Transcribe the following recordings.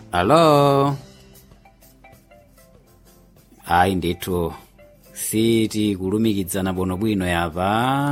alo ayi ndithu siti kulumikizana bwinobwino yapa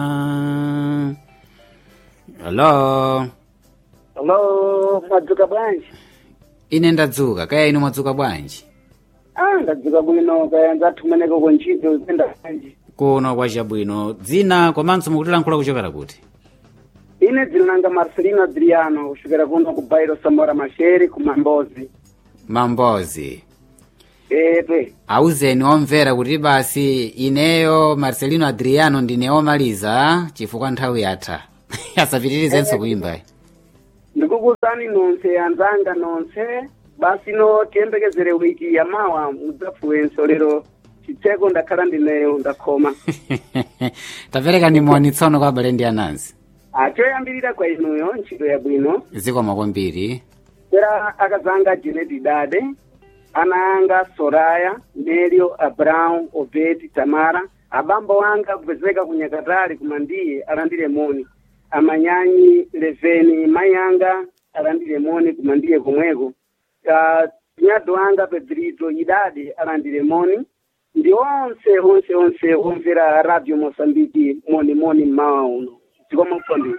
alo Hello, madzuka bwanji? ine ndadzuka kaya inu mwadzuka bwanji Ah, ndadzuka bwino kaya ndathumaneko kuntchito zipenda bwanji. kuno kwachabwino dzina komanso mukutilankhula kuchokera kuti Ine dzina langa Marcelino Adriano kuchokera kuno ku Bairo Samora Masheri ku Mambozi. mambozi Epe. auzeni omvera kuti basi ineyo marcelino adriano ndine omaliza chifukwa nthawi yatha asapitirizenso kuimba Ndikukuwuzani nonse anzanga nonse basi no tiyembekezere wiki yamawa mudzafuwenso lero chitseko ndakhala ndineyo ndakhoma. tapereka nimoni tsono kwa abale ndi anansi Ah, choyambirira kwa inuyo ntchito yabwino. zikomo kwambiri Era akazanga Janet Dade, ana anga Soraya, Nelio, Abraham, Obed, Tamara, abambo anga kupezeka kunyakatali kumandiye alandire moni. Amanyanyi Leveni, mai anga alandire moni kumandiye komweko. Uh, nyado anga Pedrito Idade alandire moni. Ndi onse onse onse omvera Radio Mosambiki moni moni mmawa uno. Zikomo kwambiri.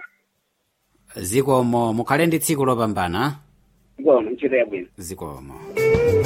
zikomo mukhale ndi tsiku lopambana Zikomo ntchito yabwino. zikomo